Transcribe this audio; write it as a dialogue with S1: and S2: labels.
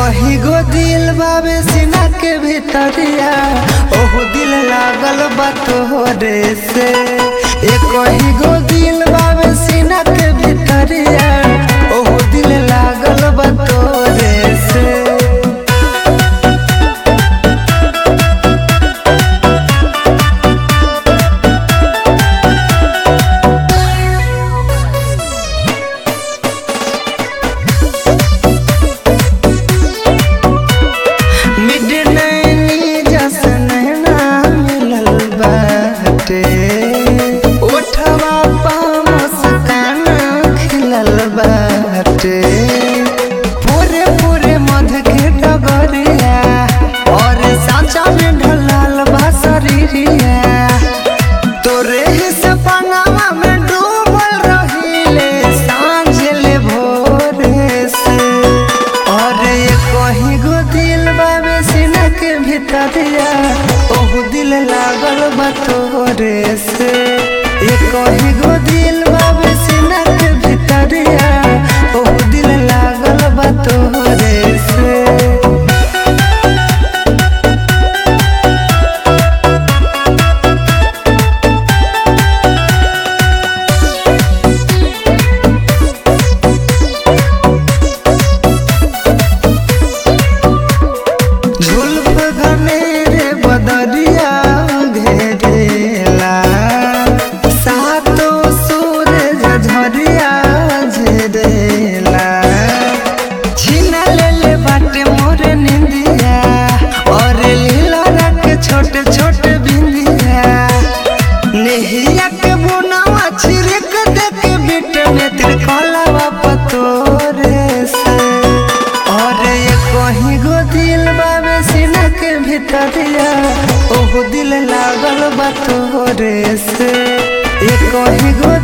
S1: कही गो दिल बाबे सीना के भीतरिया ओहो दिल लागल बा तोहरे से ए कही गो दिल बाबे सीना के भीतरिया ओहो दिल लागल बा तोहरे से मिडनैनी जसन ना मिलल बाटे ओठवा पा मुस्कान खिलल बाटे पूरे पूरे मध के डगरिया और साचा में ढलाल बा शरीरिया तोरे ही सपनावा में डूबल रहिले सांझ ले भोरे से और ये कहीं गो दिल बाबे सीना के भीतरिया ओहु दिल लागल बा तोरे से ये कहीं गो दिल बाबे सीना के भीतरिया ओहु दिल लागल बा तोरे से झुलफ घनेरे बदरिया घेरेला सातो सूरज झरिया झरेला छीना लेले बाटे मोर निंदिया और लीला रख छोटे छोटे बिंदिया नेहिया के बुनावा छिड़क देख बिट में तेरे कलावा पतोरे से और ये कहीं गो दिल बाबे सीना के भीतरिया ओहो दिल लागल बा तोरे से ये कहीं गो